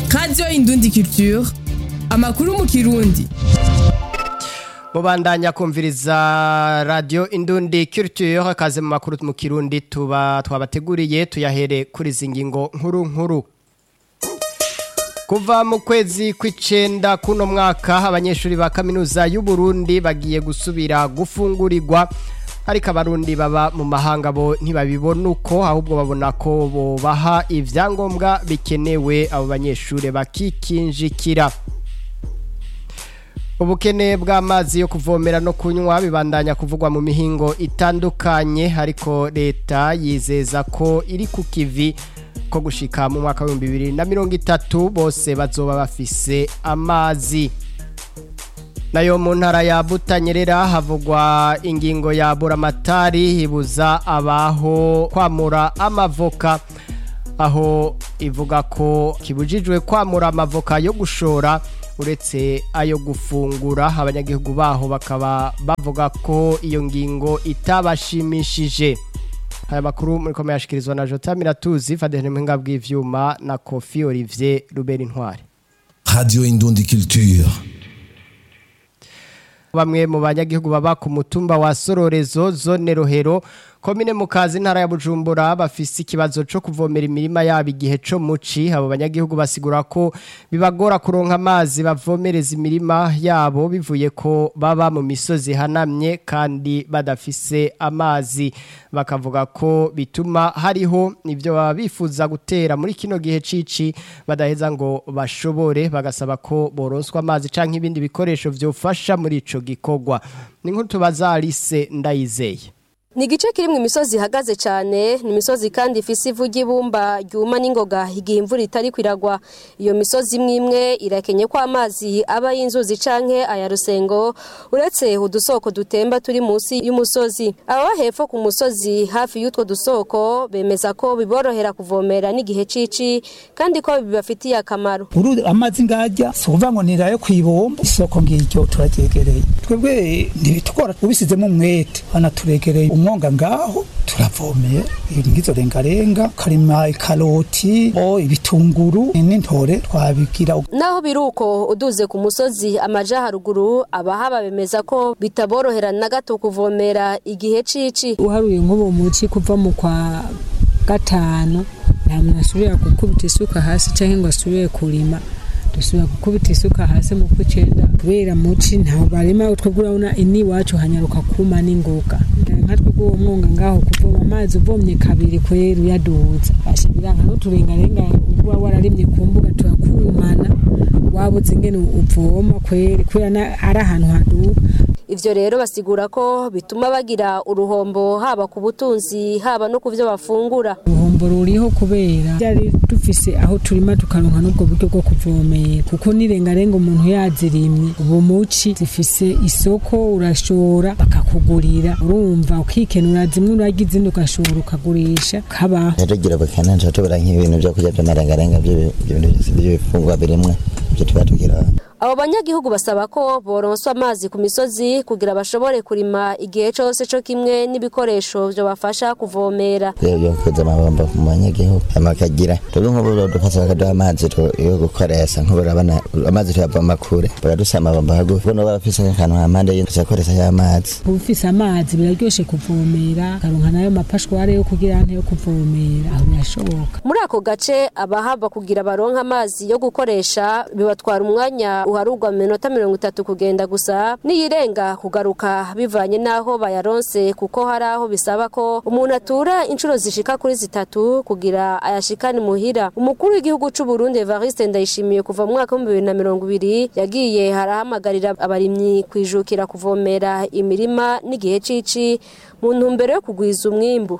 radiyo indundi culture amakuru mu kirundi mubandanya kumviriza radio indundi culture akaze mu makuru mu kirundi tuba twabateguriye tuyahere kuri zingingo nkuru nkuru kuva mu kwezi kw'icenda kuno mwaka abanyeshuri ba kaminuza y'u Burundi bagiye gusubira gufungurirwa ariko abarundi baba mu mahanga bo ntibabibona uko ahubwo babona ko bobaha ivyangombwa bikenewe abo banyeshuri bakikinjikira ubukene bw'amazi yo kuvomera no kunywa bibandanya kuvugwa mu mihingo itandukanye ariko leta yizeza ko iri ku kivi ko gushika mu mwaka w'ibihumbi bibiri na mirongo itatu bose bazoba bafise amazi nayo mu ntara ya butanyerera havugwa ingingo ya buramatari ibuza abaho kwamura amavoka aho ivuga ko kibujijwe kwamura amavoka yo gushora uretse ayo gufungura abanyagihugu baho bakaba bavuga ko iyo ngingo itabashimishije aya makuru muri komeye yashikirizwa na jota miratuzi fadene muhinga bw'ivyuma na kofi olivier rubera intwari Radio Indundi Culture. bamwe mu banyagihugu baba ku mutumba wa sororezo zone rohero komine mukazi ntara ya bujumbura bafise ikibazo co kuvomera imirima yabo igihe co muci abo banyagihugu basigura ko bibagora kuronka amazi bavomereza imirima yabo bivuye ko baba mu misozi hanamye kandi badafise amazi bakavuga ko bituma hariho ivyo baba bifuza gutera muri kino gihe cici badaheza ngo bashobore bagasaba ko boronswa amazi canke ibindi bikoresho vyofasha muri ico gikorwa ni nkuru tubaza Alice ndayizeye ni igice kirimwo imisozi ihagaze cyane ni imisozi kandi ifise ivu ry'ibumba ryuma n'ingoga igihe imvura itari kwiragwa iyo misozi imwe imwe irakenye ko amazi aba y'inzuzi canke aya rusengo uretse udusoko dutemba turi munsi y'umusozi ababa hepfo ku musozi hafi y'utwo dusoko bemeza ko biborohera kuvomera n'igihe cici kandi ko bibafitiye akamaro uru amazi ngajya si ukuvuga ngo nirayo kwibomba isoko ngiryo turaryegereye twebwe ntibitugora ubisizemo umwete banaturegereye umwonga ngaho turavomeye ngizo rengarenga karima ikaroti o ibitunguru n'intore twabigira naho biruko uduze ku musozi amaja haruguru abahaba bemeza ko bitaborohera na gato kuvomera igihe cici uharuye nk'ubu muci kuva mu kwa gatanu nta muntu asubira gukubita isuka hasi cyangwa ngo asubire kurima dusubira gukubita isuka hasi mu kw'icenda kubera muci ntaho barima twebwe urabona ini iwacu hanyaruka kuma n'ingoga nka twebwe uwo mwonga ngaho kuvoma amazi uvomye kabiri kwera uyaduza ashibira nka n'uturengarenga uba wararimye ku mbuga turakumana wabuze ingene uvoma kweri kubera ari ahantu haduka ivyo rero basigura ko bituma bagira uruhombo haba ku butunzi haba no ku vyo bafungura uruhombo ruriho kubera byari dufise aho turima tukaronka n'ubwo buryo bwo kuvomera kuko nirengarenga umuntu yazirimye ubu muci zifise isoko urashora bakakugurira urumva ukikenura zimwe urarya izindi ugashora ukagurisha kabaho tugira bakana nca tubura nk'ibintu vyo kurya vy'amarengarenga vy'ibifungwa birimwe ivyo tuba tugira abo banyagihugu basaba ko boronswa amazi ku misozi kugira bashobore kurima igihe cose co kimwe n'ibikoresho vyo bafasha kuvomera yo kuza amabomba mu banyagihugu amakagira twebwe nk'ubu dufasha bakaduha amazi yo gukoresha nk'ubu urabona amazi tuyavoma kure baradusa amabomba hagufi kuko noba bafise akantu hampande y'intucakoresha y'amazi ufise amazi biraryoshe kuvomera karonka nayo mapashware yo kugira ante yo kuvomera aho birashoboka muri ako gace abahava kugira baronka amazi yo gukoresha bibatwara umwanya uharugwa mu minota mirongo itatu kugenda gusa niyirenga kugaruka bivanye n'aho bayaronse kuko hari aho bisaba ko umuntu atura inshuro zishika kuri zitatu kugira ayashikane muhira umukuru w'igihugu c'u Burundi Evariste Ndayishimiye kuva mu mwaka w'ibihumbi bibiri na mirongo ibiri yagiye harahamagarira abarimyi kwijukira kuvomera imirima n'igihe cici mu ntumbero yo kugwiza umwimbu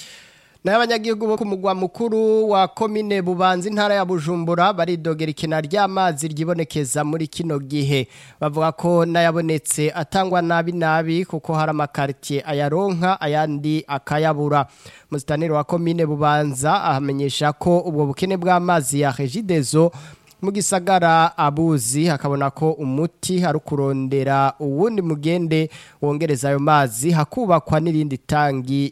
nayo abanyagihugu bo ku mugwa mukuru wa komine bubanza intara ya bujumbura baridogera ikena ry'amazi ryibonekeza muri kino gihe bavuga ko n'ayabonetse atangwa nabi nabi kuko hari amakaritiye ayaronka ayandi akayabura musitanire wa komine bubanza ahamenyesha ko ubwo bukene bw'amazi ya regidezo mu gisagara abuzi hakabona ko umuti ari kurondera uwundi mugende wongereza ayo mazi hakubakwa n'irindi tangi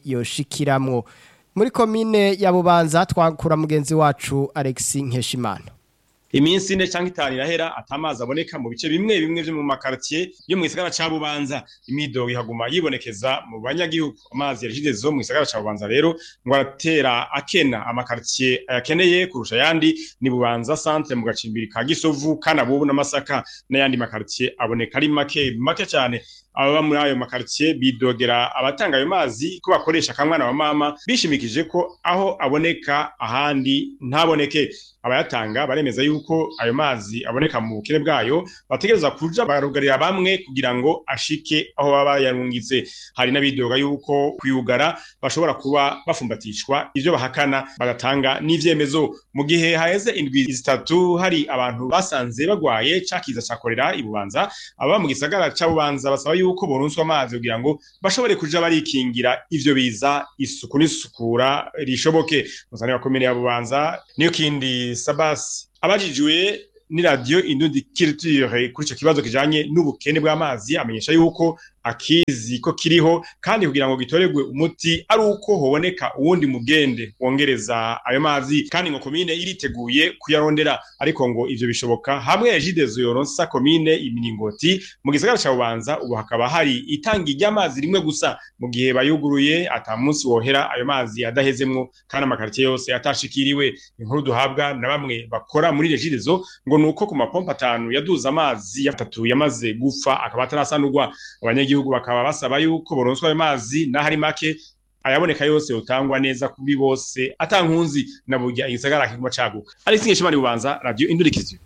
yoshikiramwo muri komine ya bubanza twakura mugenzi wacu Alexis Nkeshimana iminsi ine cyangwa itanu irahera atamazi aboneka mu bice bimwe bimwe vyo mu makartier yo mu gisagara ca Bubanza imidogo ihaguma yibonekeza mu banyagihugu amazi yarishizezo mu gisagara ca Bubanza rero ngo aratera akena amakartier ayakeneye kurusha yandi ni Bubanza centre mu gacimbiri ka Gisovu kana bubu n'amasaka n'ayandi makartier aboneka ari make make cyane ababa muri ayo makartier bidogera abatanga ayo mazi ko bakoresha akamwana wa mama bishimikije ko aho aboneka ahandi ntaboneke abayatanga baremeza yuko ayo mazi aboneka mu bukene bwayo bategereza kuja barugarira bamwe kugira ngo ashike aho baba yarungitse hari n'abidoga yuko kuyugara bashobora kuba bafumbatishwa ivyo bahakana bagatanga n'ivyemezo mu gihe haheze indwi zitatu hari abantu basanze bagwaye cakiza ca korera ibubanza aba mu gisagara ca bubanza basaba yuko boronswa amazi kugira ngo bashobore kuja barikingira ivyo biza isuku n'isukura rishoboke musane wa komine ya bubanza niyo kindi sabasi abajijwe ni radio indundi culture kuri ico kibazo kijanye n'ubukene bw'amazi amenyesha yuko akizi ko kiriho kandi kugira ngo gitoregwe umuti ari uko hoboneka uwundi mugende wongereza ayo mazi kandi ngo komine iriteguye kuyarondera ariko ngo ivyo bishoboka hamwe ya jidezo yoronsa komine imiringoti mu gisagara ca bubanza ubu hakaba hari itangi ry'amazi rimwe gusa mu gihe bayuguruye ata munsi wohera ayo mazi adahezemwo kandi amakaritiye yose atashikiriwe inkuru duhabwa na bamwe bakora muri regidezo ngo nuko ku mapompa atanu yaduza amazi atatu yamaze gupfa akaba atarasanurwa abanyagihugu bakaba basaba yuko boronswa ayo mazi n'ahari make ayaboneka yose utangwa neza kuri bose atankunzi na burya igisagara kiguma caguka ari singe shimani bubanza radio indurikizi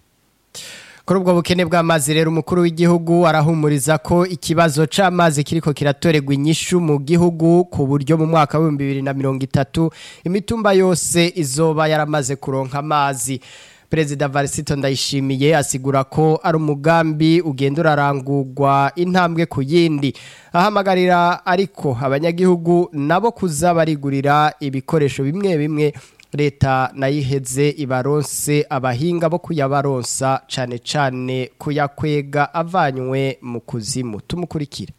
kuri ubwo bukene bw'amazi rero umukuru w'igihugu arahumuriza ko ikibazo c'amazi kiriko kiratorerwa inyishu mu gihugu ku buryo mu mwaka w'ibihumbi bibiri na mirongo itatu imitumba yose izoba yaramaze kuronka amazi perezida varisito ndayishimiye asigura ko ari umugambi ugenda urarangurwa intambwe ku yindi ahamagarira ariko abanyagihugu nabo kuza barigurira ibikoresho bimwe bimwe leta nayiheze ibaronse abahinga bo kuyabaronsa cane cane kuyakwega avanywe mu kuzimu tumukurikira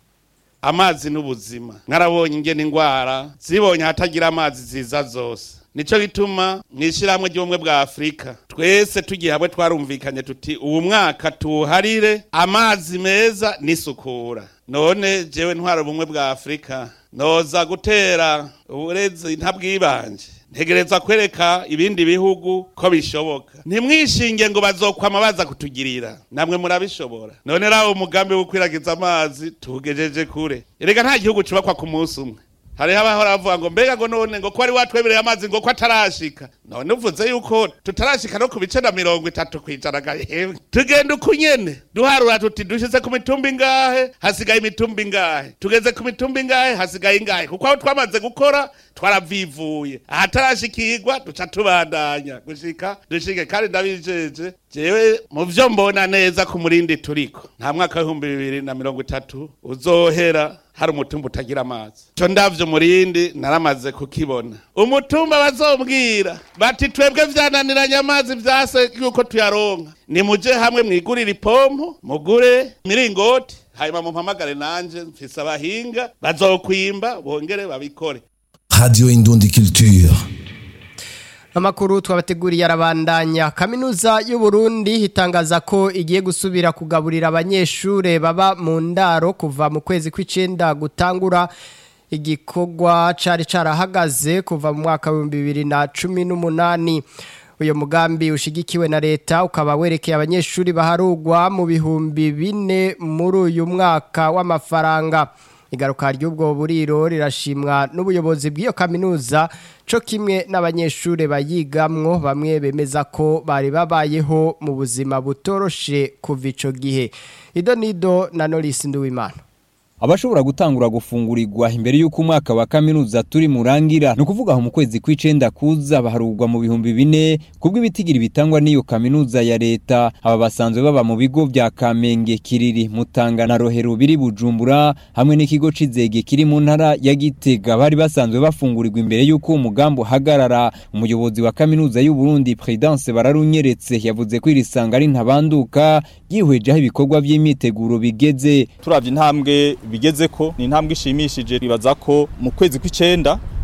amazi n'ubuzima mwarabonye ingene ingwara zibonye ahatagira amazi ziza zose nico gituma mw'ishyirahamwe ry'ubumwe bwa afurika twese tugiye hamwe twarumvikanye tuti uwu mwaka tuwuharire amazi meza n'isukura none jewe ntwara ubumwe bwa afurika noza gutera uburezi ntabwibanje ntegereza kwereka ibindi bihugu ko bishoboka ntimwishinge ngo bazokwama baza kutugirira namwe murabishobora none rawo umugambi wo kwiragiza amazi tugejeje kure erega nta gihugu cubakwa ku munsi umwe hariho abahora bavuga ngo mbega ngo none ngo ko wari watwemereye amazi ngo ko atarashika none uvuze yuko tutarashika no ku bice na mirongo itatu kwijana gahembwe tugenda uko nyene duharura tuti dushize ku mitumba ingahe hasigaye imitumba ingahe tugeze ku mitumba ingahe hasigaye ingahe kuko aho twamaze gukora twaravivuye ahatarashikirwa duca tubandanya gushika dushike kandi ndabijeje jewe mu vyo mbona neza ku murindi turiko nta mwaka w'ibihumbi bibiri na mirongo itatu uzohera hari umutumba utagira amazi co ndavyo murindi naramaze kukibona umutumba bazombwira bati twebwe vyananiranye amazi vyase yuko tuyaronka nimuje hamwe mwigurire ipompo mugure miringoti hanyuma mumpamagare nanje mfise abahinga bazokwimba bongere babikore Radio Indundi Culture. Amakuru twabateguriye arabandanya kaminuza y'u Burundi itangaza ko igiye gusubira kugaburira abanyeshure baba mu ndaro kuva mu kwezi kw'icenda gutangura igikorwa cari carahagaze kuva mu mwaka wa 2018 uyo mugambi ushigikiwe na leta ukaba werekeye abanyeshuri baharugwa mu bihumbi bine muri uyu mwaka w'amafaranga igaruka ry'ubwo buriro rirashimwa n'ubuyobozi bw'iyo kaminuza co kimwe n'abanyeshure bayigamwo bamwe bemeza ko bari babayeho mu buzima butoroshe kuva ico gihe ido nido na Norris Nduwimana abashobora gutangura gufungurirwa imbere y'uko umwaka wa kaminuza turi murangira ni ukuvuga aho mu kwezi kw'icenda kuza baharugwa mu bihumbi bine kubw'ibitigira bitangwa n'iyo kaminuza ya leta aba basanzwe baba mu bigo vya kamenge kiriri mutanga na rohero biri bujumbura hamwe n'ikigo c'izege kiri mu ntara ya gitega bari basanzwe bafungurirwa imbere y'uko umugambi uhagarara umuyobozi wa kaminuza y'u Burundi Prudence bararunyeretse yavuze ko iri sanga ari ntabanduka yihweje aho ibikorwa vy'imyiteguro bigeze turavye intambwe bigeze ko ni intambwe ishimishije bibaza ko mu kwezi kw'icenda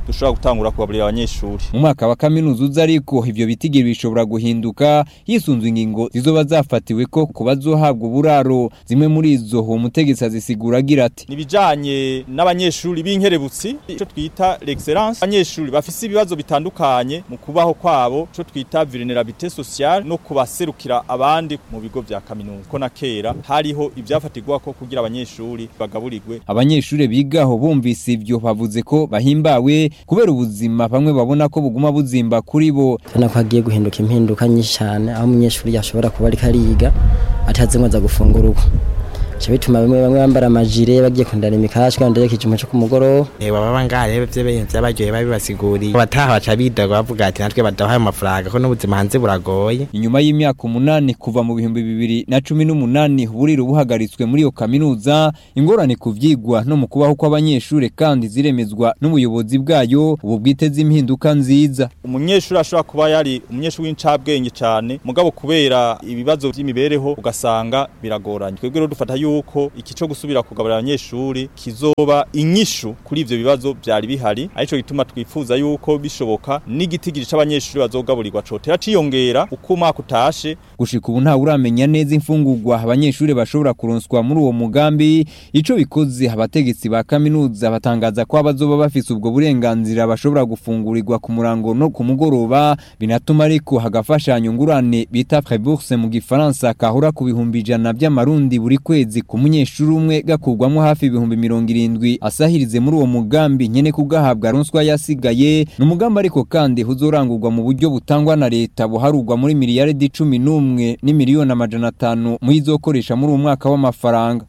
dushobora gutangura kugaburira abanyeshuri mu mwaka wa kaminuza uza ariko ivyo bitigiri bishobora guhinduka hisunzwe ingingo zizoba zafatiwe ko ku bazohabwa uburaro zimwe muri izo uwo mutegetsi azisigura agira ati nibijanye n'abanyeshuri b'inkerebutsi ico twita l'excellence abanyeshuri bafise ibibazo bitandukanye mu kubaho kwabo ico twita vulnerabilité sociale no kubaserukira abandi mu bigo vya kaminuza ko na kera hariho ivyafatirwa ko kugira abanyeshuri bagaburirwe abanyeshuri bigaho bumvise ivyo bavuze ko bahimbawe kubera ubuzima bamwe babona ko buguma buzimba kuri bo tubona ko hagiye guhinduka impinduka nyinshi cyane aho umunyeshuri yashobora kuba ariko ariga atazi ngo aza gufungura uko bica bituma bamwe bamwe bambara amajire bagiye kundana imikashwa kandi kijuma cyo ku mugoroba baba ngaha rero byo bintu byabaryoye babibasiguriye bataha baca bidaga bavuga ati natwe badahaye amafaranga ko n'ubuzima hanze buragoye inyuma y'imyaka umunani kuva mu bihumbi bibiri na cumi n'umunani uburiro buhagaritswe muri iyo kaminuza ingorane ku vyigwa no mu kubaho kw'abanyeshuri kandi ziremezwa n'ubuyobozi bwayo ubu bwiteze impinduka nziza umunyeshuri ashobora kuba yari umunyeshuri w'incabwenge cyane mugabo kubera ibibazo by'imibereho ugasanga biragoranye twebwe rero dufata yuko iki cyo gusubira kugaburira abanyeshuri kizoba inyishu kuri ivyo bibazo byari bihari arico gituma twifuza yuko bishoboka n'igitigiri c'abanyeshuri bazogaburirwa cotera ciyongera uko umwaka utashe gushika ubu ntawe uramenya neza imfungurwa abanyeshuri bashobora kuronswa muri uwo mugambi ico bikoze abategetsi ba kaminuza batangaza ko abazoba bafise ubwo burenganzira bashobora gufungurirwa ku murango no ku mugoroba binatuma ariko hagafashanyo ngurane bita prébourse mu gifaransa kahora ku bihumbi ijana by'amarundi buri kwezi ku munyeshuri umwe gakurwamo hafi ibihumbi mirongo irindwi asahirize muri uwo mugambi nyene kugahabwa ronswa yasigaye ni umugambi ariko kandi huzorangurwa mu buryo butangwa na leta buharurwa muri miliyaridi cumi n'umwe n'imiliyoni amajana atanu muyizokoresha muri uwo mwaka w'amafaranga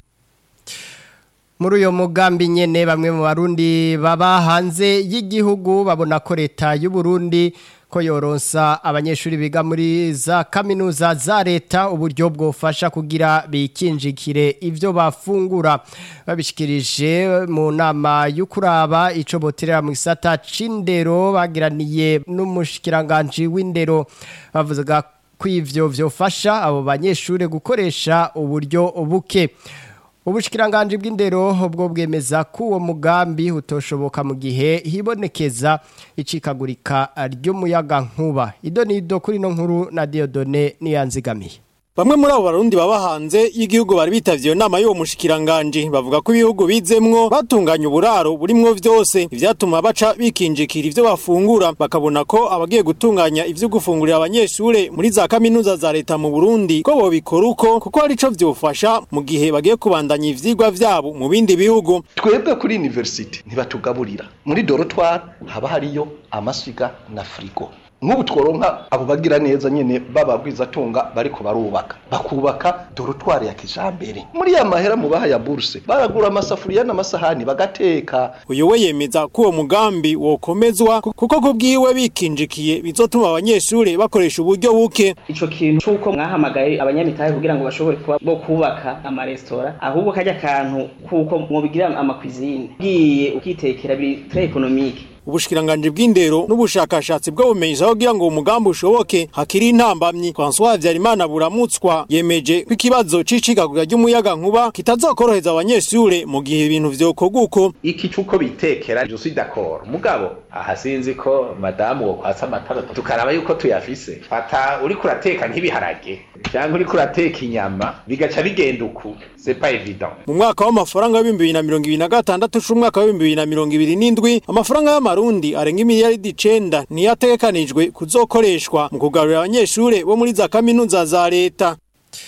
muri uyo mugambi nyene bamwe mu barundi baba hanze y'igihugu babona ko leta y'u Burundi ko yoronsa abanyeshuri biga muri za kaminuza za leta uburyo bwofasha kugira bikinjikire ivyo bafungura babishikirije mu nama y'ukuraba ico boterera mu gisata c'indero bagiraniye n'umushikiranganje w'indero bavuga ko ivyo vyofasha abo banyeshuri gukoresha uburyo buke ubushikiranganje bw'indero bwo bwemeza ko uwo mugambi utoshoboka mu gihe hibonekeza icikagurika ry'umuyaga nkuba ido nido kuri no nkuru na Diodone niyanzigamiye Bamwe muri abo barundi baba hanze y'igihugu bari bitavye iyo nama y'uwo mushikiranganje bavuga ko ibihugu bizemwo batunganya uburaro burimwo vyose ivyatuma baca bikinjikira ivyo bafungura bakabona ko abagiye gutunganya ivyo gufungurira abanyeshure muri za kaminuza za leta mu Burundi ko bobikora uko kuko ari co vyofasha mu gihe bagiye kubandanya ivyigwa vyabo mu bindi bihugu twebwe kuri university ntibatugaburira muri dorotware haba hariyo amasiga na frigo nk'ubu tworonka abo bagira neza nyene bababwizatunga bariko barubaka bakubaka dorotware ya kijambere muri ya mahera mu baha ya burse baragura amasafuriya n'amasahani bagateka uyu we yemeza ko uwo mugambi wokomezwa kuko kubwiwe bikinjikiye bizotuma abanyeshure bakoresha uburyo buke ico kintu c'uko mwahamagaye abanyamitahe kugira ngo bashobore kuba bo kubaka amaresitora ahubwo kajya kantu kuko mubigira amakwizine ugiye ukitekera biri très économique ubushikiranganje bw'indero n'ubushakashatsi bw'ubumenyi kugira ngo umugambi ushoboke hakiri intambamyi François Habyarimana buramutswa yemeje ko ikibazo c'icikagurira ry'umuyaga nkuba kitazokoroheza abanyeshure mu gihe ibintu vyokorwa uko iki cuko bitekera je suis d'accord mugabo aha sinzi ko madamu wo kwasa amatara tukaraba yuko tuyafise fata uri kurateka nk'ibiharage cyangwa uri kurateka inyama bigaca bigenda uku c'est pas évident mu mwaka w'amafaranga w'ibihumbi bibiri na mirongo ibiri na gatandatu c'umwaka w'ibihumbi bibiri na mirongo ibiri n'indwi amafaranga y'amarundi arenga imiliyaridi icenda niyo ategekanijwe kuzokoreshwa mu kugarurira abanyeshure bo muri za kaminuza za leta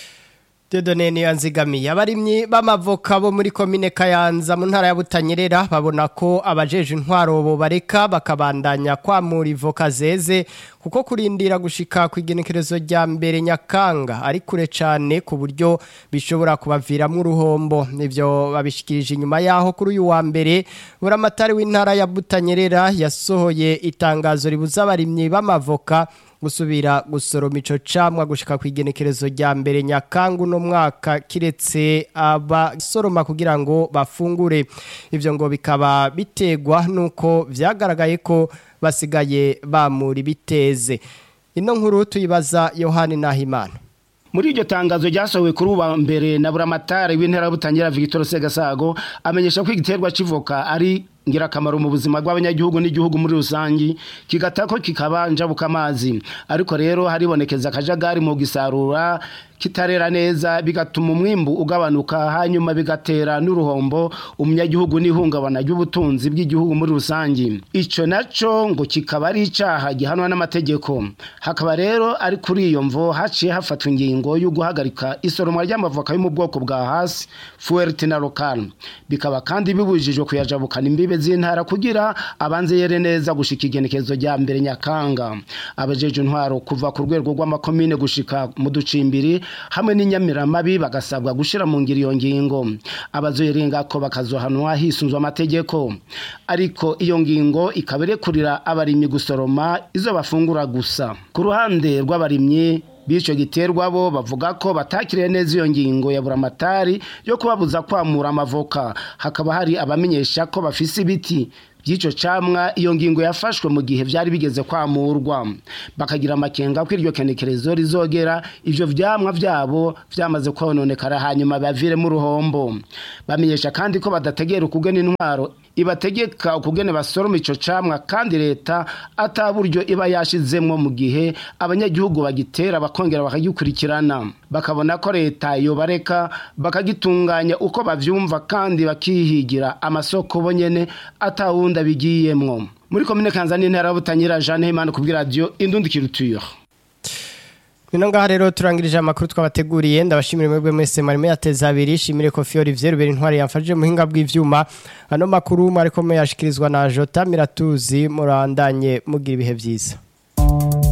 Dodone niyo nzigamiye abarimyi b'amavoka bo muri komine Kayanza mu ntara ya Butanyerera babona ko abajeje intwaro bo bareka bakabandanya kwamura ivoka zeze kuko kurindira gushika ku igenekerezo rya mbere nyakanga ari kure cyane ku buryo bishobora kubaviramo uruhombo nivyo babishikirije inyuma yaho kuri uyu wa mbere buramatari w'intara ya Butanyerera yasohoye itangazo ribuza abarimyi b'amavoka gusubira gusoroma ico camwa gushika ku igenekerezo rya mbere nyakangu no mwaka kiretse abasoroma kugira ngo bafungure ivyo ngo bikaba bitegwa nuko vyagaragaye ko basigaye bamura biteze ino nkuru tuyibaza Yohani Nahimana muri iryo tangazo ryasohowe kuri uba mbere na buramatari w'intera butangira Victor Segasago amenyesha ko igiterwa civoka ari ngirakamaro mu buzima bw'abanyagihugu n'igihugu muri rusange kigatako kikaba njabuka amazi ariko rero haribonekeza akajagari mu gisarura kitarera neza bigatuma umwimbu ugabanuka hanyuma bigatera n'uruhombo umunyagihugu n'ihungabana ry'ubutunzi bw'igihugu muri rusange icyo nacyo ngo kikaba ari icyaha gihanwa n'amategeko hakaba rero ari kuri iyo mvo haciye hafatwa ingingo yo guhagarika isoromwa ry'amavoka yo mu bwoko bwa hasi fuwerte na lokal bikaba kandi bibujijwe kuyajabukana imbibe z'intara kugira abanze yere neza gushika igenekezo rya mbere nyakanga abajeje intwaro kuva ku rwego rw'amakomine gushika mu ducimbiri hamwe n'inyamiramabi bagasabwa gushira mu ngiro iyo ngingo abazoyirenga ko bakazohanwa hisunzwe amategeko ariko iyo ngingo ikaba irekurira abarimyi gusoroma izo bafungura gusa ku ruhande rw'abarimyi b'ico giterwa bo bavuga ko batakiriye neza iyo ngingo ya buramatari yo kubabuza kwamura amavoka hakaba hari abamenyesha ko bafise ibiti by'icyo camwa iyo ngingo yafashwe mu gihe byari bigeze kwamurwa bakagira amakenga ko iryo kenekerezo rizogera ivyo vyamwa vyabo vyamaze kononekara hanyuma baviremo uruhombo bamenyesha kandi ko badategera ukugena intwaro ibategeka ukugene basoroma ico camwa kandi leta ata buryo iba yashizemwo mu gihe abanyagihugu bagitera bakongera bakagikurikirana bakabona ko leta yobareka bakagitunganya uko bavyumva kandi bakihigira amasoko bonyene atawundi abigiyemwo muri komine kanzani intara y'ubutanyira Jeanne Himana kubwira radio indundi kiruture Bino ngaha rero turangirije amakuru twabateguriye ndabashimira mwebwe mwese mwari muyateza abiri shimire Kofi Olivier Rubera intwari yamfashije muhinga bw'ivyuma ano makuru mwariko muyashikirizwa na Jota Miratuzi murandanye mugira ibihe vyiza